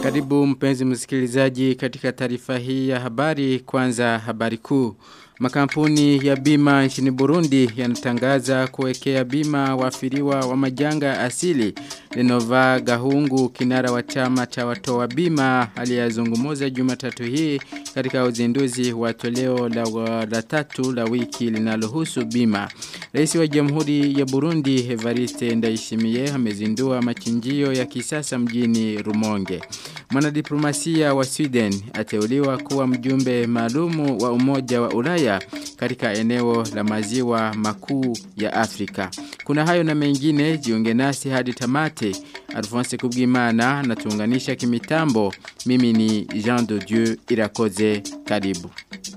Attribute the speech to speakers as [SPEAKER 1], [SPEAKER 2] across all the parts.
[SPEAKER 1] Karibu mpenzi msikilizaji katika taarifa hii ya habari kwanza habari kuu. Makampuni ya bima nchini Burundi yanatangaza kuwekea bima wafiriwa wa majanga asili. Lenova Gahungu kinara wa chama cha watoa bima aliyazungumuza Jumatatu hii katika uzinduzi wa toleo la, la tatu la wiki linalohusu bima. Rais wa Jamhuri ya Burundi Evariste Ndayishimiye amezindua machinjio ya kisasa mjini Rumonge. Mwanadiplomasia wa Sweden ateuliwa kuwa mjumbe maalumu wa Umoja wa Ulaya katika eneo la maziwa makuu ya Afrika. Kuna hayo na mengine jiunge nasi hadi tamate. Alphonse Kubwimana natuunganisha kimitambo. Mimi ni Jean de Dieu Irakoze karibu.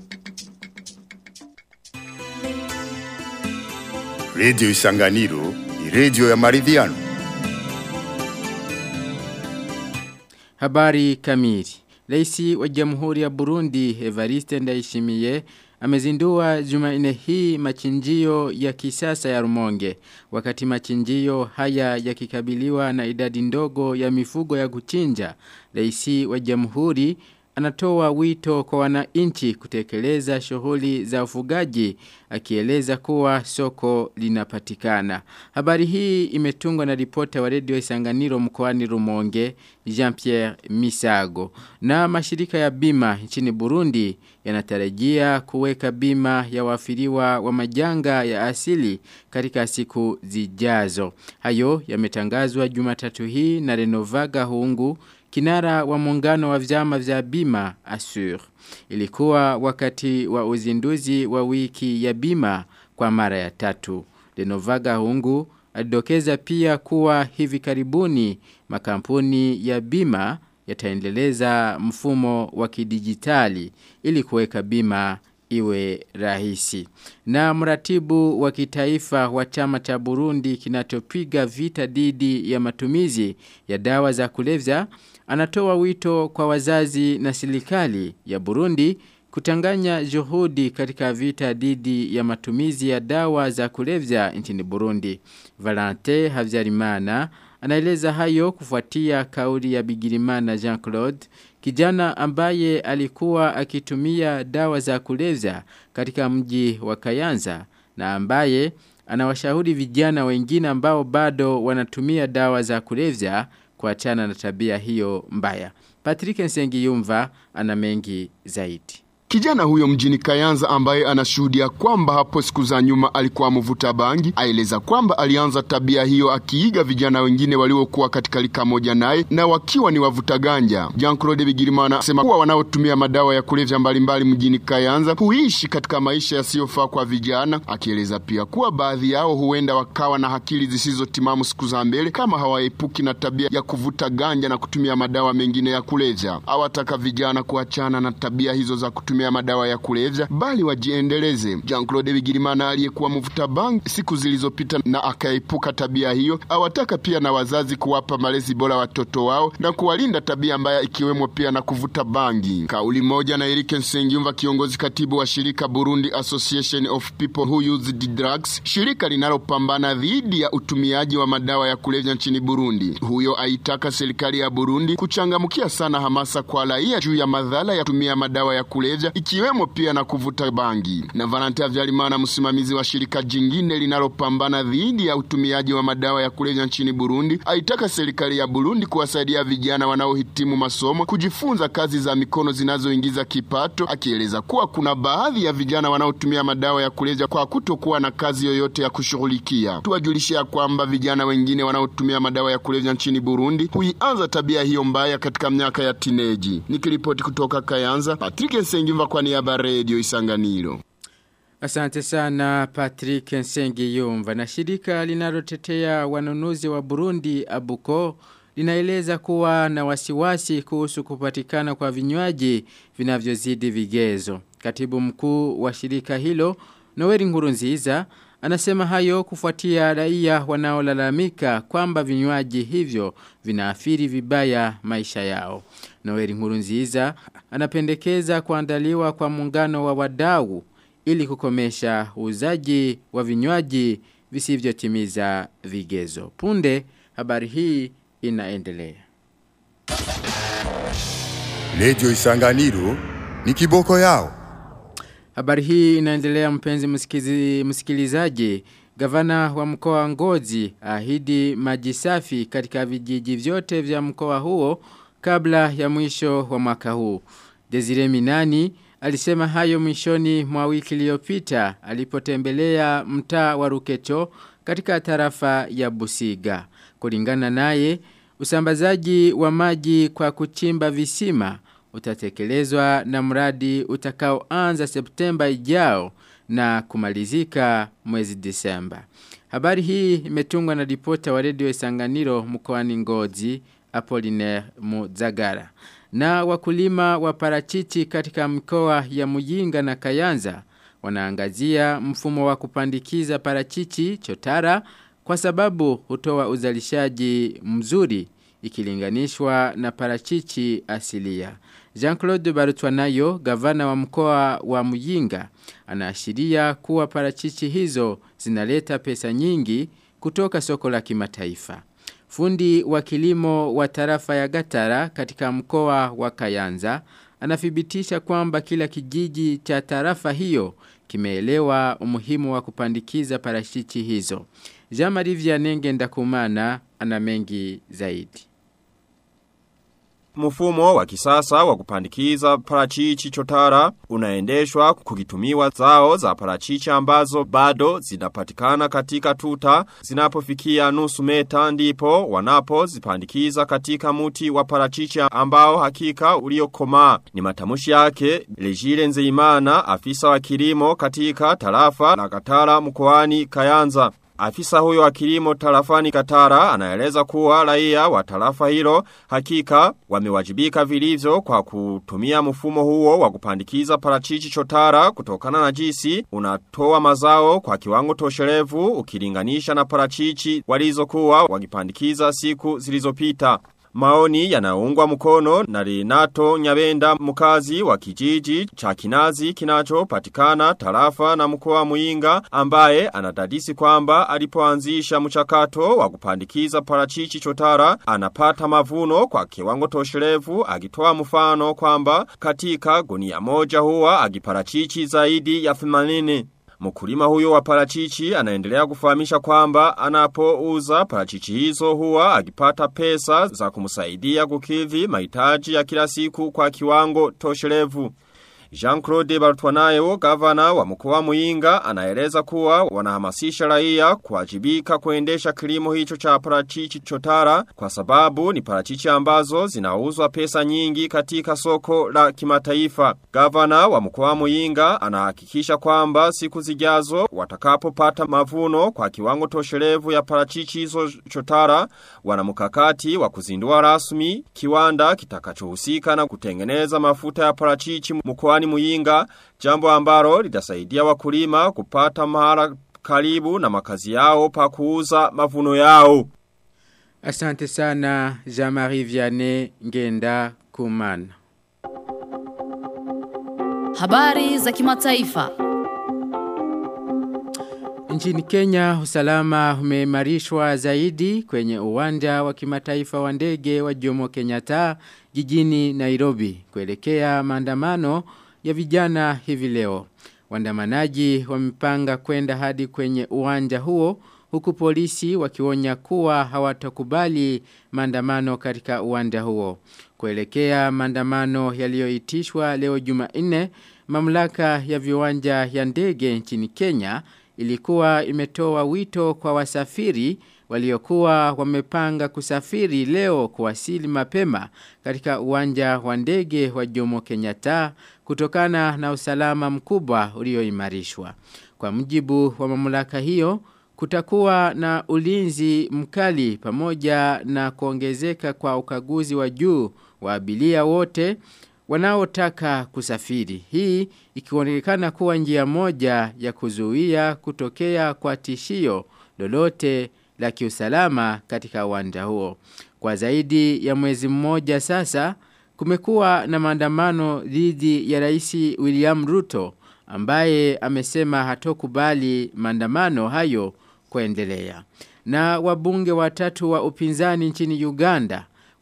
[SPEAKER 2] Radio Isanganiro ni radio ya maridhiano.
[SPEAKER 1] Habari kamili. Raisi wa Jamhuri ya Burundi Evariste Ndayishimiye amezindua Jumanne hii machinjio ya kisasa ya Rumonge. Wakati machinjio haya yakikabiliwa na idadi ndogo ya mifugo ya kuchinja, Raisi wa Jamhuri anatoa wito kwa wananchi kutekeleza shughuli za ufugaji akieleza kuwa soko linapatikana. Habari hii imetungwa na ripota wa redio Isanganiro mkoani Rumonge Jean-Pierre Misago. Na mashirika ya bima nchini Burundi yanatarajia kuweka bima ya wafiriwa wa majanga ya asili katika siku zijazo. Hayo yametangazwa Jumatatu hii na Renovaga Hungu kinara wa muungano wa vyama vya bima Assure. Ilikuwa wakati wa uzinduzi wa wiki ya bima kwa mara ya tatu. Lenovaga Hungu alidokeza pia kuwa hivi karibuni makampuni ya bima yataendeleza mfumo wa kidijitali ili kuweka bima iwe rahisi. Na mratibu wa kitaifa wa chama cha Burundi kinachopiga vita dhidi ya matumizi ya dawa za kulevya anatoa wito kwa wazazi na serikali ya Burundi kutanganya juhudi katika vita dhidi ya matumizi ya dawa za kulevya nchini Burundi. Valente Havyarimana anaeleza hayo kufuatia kauli ya Bigirimana Jean-Claude kijana ambaye alikuwa akitumia dawa za kulevya katika mji wa Kayanza na ambaye anawashauri vijana wengine ambao bado wanatumia dawa za kulevya kuachana na tabia hiyo mbaya. Patrick Nsengiyumva ana mengi zaidi.
[SPEAKER 3] Kijana huyo mjini Kayanza ambaye anashuhudia kwamba hapo siku za nyuma alikuwa mvuta bangi, aeleza kwamba alianza tabia hiyo akiiga vijana wengine waliokuwa katika lika moja naye na wakiwa ni wavuta ganja. Jean-Claude Bigirimana asema kuwa wanaotumia madawa ya kulevya mbalimbali mjini Kayanza huishi katika maisha yasiyofaa kwa vijana, akieleza pia kuwa baadhi yao huenda wakawa na akili zisizotimamu siku za mbele kama hawaepuki na tabia ya kuvuta ganja na kutumia madawa mengine ya kulevya. Awataka vijana kuachana na tabia hizo za kutumia kutumia madawa ya kulevya bali wajiendeleze. Jean-Claude Bigirimana aliyekuwa mvuta bangi siku zilizopita na akaepuka tabia hiyo, awataka pia na wazazi kuwapa malezi bora watoto wao na kuwalinda tabia mbaya ikiwemo pia na kuvuta bangi. Kauli moja na Eric Nsengiyumva, kiongozi katibu wa shirika Burundi Association of People Who Use the Drugs, shirika linalopambana dhidi ya utumiaji wa madawa ya kulevya nchini Burundi. Huyo aitaka serikali ya Burundi kuchangamkia sana hamasa kwa raia juu ya madhara ya kutumia madawa ya kulevya ikiwemo pia na kuvuta bangi. Na Valentin Vyarimana, msimamizi wa shirika jingine linalopambana dhidi ya utumiaji wa madawa ya kulevya nchini Burundi, aitaka serikali ya Burundi kuwasaidia vijana wanaohitimu masomo kujifunza kazi za mikono zinazoingiza kipato, akieleza kuwa kuna baadhi ya vijana wanaotumia madawa ya kulevya kwa kutokuwa na kazi yoyote ya kushughulikia. Tuwajulishe ya kwamba vijana wengine wanaotumia madawa ya kulevya nchini Burundi huianza tabia hiyo mbaya katika miaka ya tineji. Nikiripoti kutoka Kayanza, Patrick Nsengimva kwa niaba Radio Isanganiro.
[SPEAKER 1] Asante sana Patrick Nsengiyumva na shirika linalotetea wanunuzi wa Burundi Abuko linaeleza kuwa na wasiwasi kuhusu kupatikana kwa vinywaji vinavyozidi vigezo. Katibu mkuu wa shirika hilo Noeli Nkurunziza anasema hayo kufuatia raia wanaolalamika kwamba vinywaji hivyo vinaathiri vibaya maisha yao. Noeli Nkurunziza anapendekeza kuandaliwa kwa muungano wa wadau ili kukomesha uuzaji wa vinywaji visivyotimiza vigezo. Punde habari hii inaendelea.
[SPEAKER 2] Radio Isanganiro ni kiboko yao.
[SPEAKER 1] Habari hii inaendelea mpenzi msikizi, msikilizaji. Gavana wa mkoa wa Ngozi ahidi maji safi katika vijiji vyote vya mkoa huo kabla ya mwisho wa mwaka huu. Desire Minani alisema hayo mwishoni mwa wiki iliyopita alipotembelea mtaa wa Ruketo katika tarafa ya Busiga. Kulingana naye usambazaji wa maji kwa kuchimba visima utatekelezwa na mradi utakaoanza Septemba ijao na kumalizika mwezi Disemba. Habari hii imetungwa na ripota wa redio Isanganiro mkoani Ngozi Apollinaire Muzagara. Na wakulima wa parachichi katika mkoa ya Muyinga na Kayanza wanaangazia mfumo wa kupandikiza parachichi chotara kwa sababu hutoa uzalishaji mzuri ikilinganishwa na parachichi asilia. Jean-Claude Barutwanayo, gavana wa mkoa wa Muyinga, anaashiria kuwa parachichi hizo zinaleta pesa nyingi kutoka soko la kimataifa. Fundi wa kilimo wa tarafa ya Gatara katika mkoa wa Kayanza anathibitisha kwamba kila kijiji cha tarafa hiyo kimeelewa umuhimu wa kupandikiza parachichi hizo. Jean-Marie Vianenge Ndakumana ana mengi zaidi.
[SPEAKER 4] Mfumo wa kisasa wa kupandikiza parachichi chotara unaendeshwa kukitumiwa zao za parachichi ambazo bado zinapatikana katika tuta zinapofikia nusu meta ndipo wanapo zipandikiza katika muti wa parachichi ambao hakika uliokomaa. Ni matamushi yake Lejile Nzeimana afisa wa kilimo katika tarafa la Katara mkoani Kayanza. Afisa huyo wa kilimo tarafani Katara anaeleza kuwa raia wa tarafa hilo hakika wamewajibika vilivyo kwa kutumia mfumo huo wa kupandikiza parachichi chotara kutokana na jinsi unatoa mazao kwa kiwango tosherevu ukilinganisha na parachichi walizokuwa wakipandikiza siku zilizopita. Maoni yanaungwa mkono na Renato Nyabenda mkazi wa kijiji cha Kinazi kinachopatikana tarafa na mkoa Muinga ambaye anadadisi kwamba alipoanzisha mchakato wa kupandikiza parachichi chotara anapata mavuno kwa kiwango tosherevu akitoa mfano kwamba katika gunia moja huwa agiparachichi zaidi ya 80 Mkulima huyo wa parachichi anaendelea kufahamisha kwamba anapouza parachichi hizo huwa akipata pesa za kumsaidia kukidhi mahitaji ya kila siku kwa kiwango tosherevu. Jean-Claude Bartwanayo, gavana wa mkoa Muinga, anaeleza kuwa wanahamasisha raia kuwajibika kuendesha kilimo hicho cha parachichi chotara kwa sababu ni parachichi ambazo zinauzwa pesa nyingi katika soko la kimataifa. Gavana wa mkoa Muinga anahakikisha kwamba siku zijazo watakapopata mavuno kwa kiwango tosherevu ya parachichi hizo chotara wana mkakati wa kuzindua rasmi kiwanda kitakachohusika na kutengeneza mafuta ya parachichi mkoa mkoani Muyinga, jambo ambalo litasaidia wakulima kupata mahala karibu na makazi yao pa kuuza mavuno yao.
[SPEAKER 1] Asante sana Jean-Marie Vianney Ngenda Kumana.
[SPEAKER 5] Habari za kimataifa.
[SPEAKER 1] Nchini Kenya usalama umeimarishwa zaidi kwenye uwanja wa kimataifa wa ndege wa Jomo Kenyatta jijini Nairobi kuelekea maandamano ya vijana hivi leo. Waandamanaji wamepanga kwenda hadi kwenye uwanja huo huku polisi wakionya kuwa hawatakubali maandamano katika uwanja huo. Kuelekea maandamano yaliyoitishwa leo Jumanne, mamlaka ya viwanja ya ndege nchini Kenya ilikuwa imetoa wito kwa wasafiri waliokuwa wamepanga kusafiri leo kuwasili mapema katika uwanja wa ndege wa Jomo Kenyatta kutokana na usalama mkubwa ulioimarishwa. Kwa mujibu wa mamlaka hiyo, kutakuwa na ulinzi mkali pamoja na kuongezeka kwa ukaguzi wa juu wa abiria wote wanaotaka kusafiri. Hii ikionekana kuwa njia moja ya kuzuia kutokea kwa tishio lolote la kiusalama katika uwanja huo. Kwa zaidi ya mwezi mmoja sasa, kumekuwa na maandamano dhidi ya Rais William Ruto ambaye amesema hatokubali maandamano hayo kuendelea. Na wabunge watatu wa upinzani nchini Uganda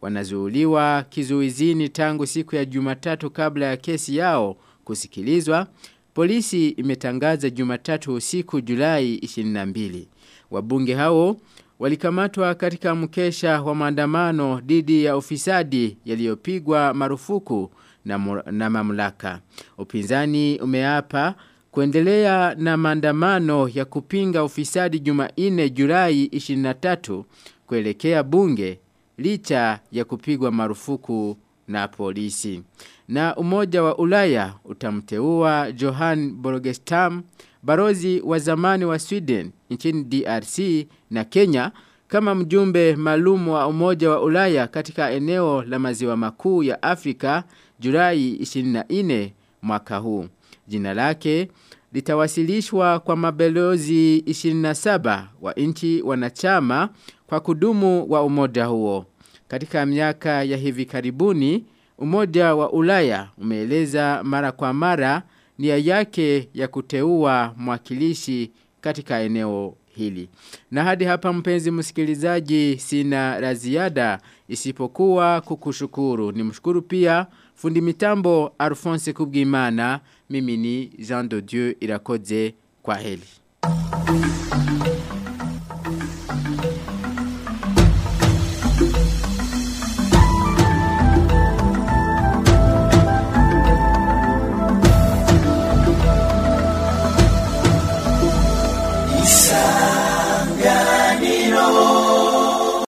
[SPEAKER 1] wanazuuliwa kizuizini tangu siku ya Jumatatu kabla ya kesi yao kusikilizwa. Polisi imetangaza Jumatatu usiku Julai 22. Wabunge hao walikamatwa katika mkesha wa maandamano dhidi ya ufisadi yaliyopigwa marufuku na, na mamlaka. Upinzani umeapa kuendelea na maandamano ya kupinga ufisadi Jumanne Julai 23 kuelekea bunge licha ya kupigwa marufuku na polisi. Na umoja wa Ulaya utamteua Johan Borgestam, barozi wa zamani wa Sweden nchini DRC na Kenya kama mjumbe maalum wa umoja wa Ulaya katika eneo la maziwa makuu ya Afrika Julai 24 mwaka huu. Jina lake litawasilishwa kwa mabelozi 27 wa nchi wanachama kwa kudumu wa umoja huo. Katika miaka ya hivi karibuni, umoja wa Ulaya umeeleza mara kwa mara nia yake ya kuteua mwakilishi katika eneo hili. Na hadi hapa mpenzi msikilizaji sina la ziada isipokuwa kukushukuru. Nimshukuru pia fundi mitambo Alphonse Kubwimana, mimi ni Jean de Dieu Irakoze kwa heli.